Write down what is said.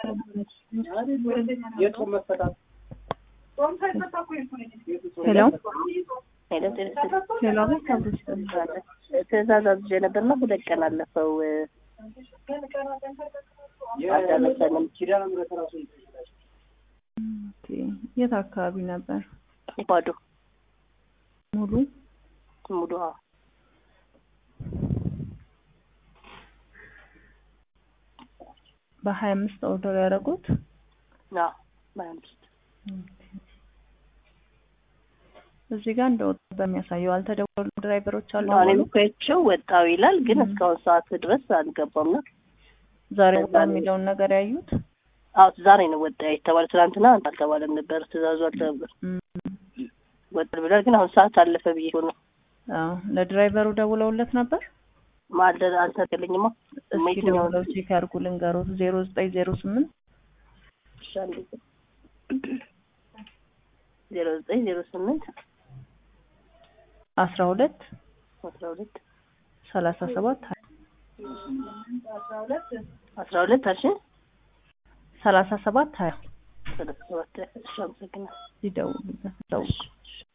የጾም መፈታት ሄሎ ሄሎ ጤና ይስጥልኝ። ሄሎ ቤት አብሮሽ ተምራለች። ትእዛዝ አዝዤ ነበርና ሁለት ቀን አለፈው። አልደረሰንም። ኪዳነ ምሕረት ራሱ ኦኬ። የት አካባቢ ነበር? ባዶ ሙሉ ሙሉ አዎ። በሀያ አምስት ኦርደር ያደረጉት አዎ በሀያ አምስት እዚህ ጋር እንደወጣ በሚያሳየው አልተደወሉ ድራይቨሮች አሉ እኔም ኮቸው ወጣው ይላል፣ ግን እስካሁን ሰዓት ድረስ አልገባም ነው። ዛሬ ወጣ የሚለውን ነገር ያዩት አዎ ዛሬ ነው ወጣ የተባለ። ትናንትና አልተባለም ነበር፣ ትእዛዙ አልተነበር እም፣ ወጣል ብሏል። ግን አሁን ሰዓት አለፈ ብዬ ነው አዎ ለድራይቨሩ ደውለውለት ነበር። ማልደ አልተገለኝማ። እስኪ ደውለው ቼክ ያድርጉ ልንገሮት ዜሮ ዘጠኝ ዜሮ ስምንት ዜሮ ዘጠኝ ዜሮ ስምንት አስራ ሁለት አስራ ሁለት ሰላሳ ሰባት አስራ ሁለት አልሽ ሰላሳ ሰባት ሀያ ሰላሳ ሰባት እሺ፣ አመሰግናለሁ። ይደውሉለት ደውሉ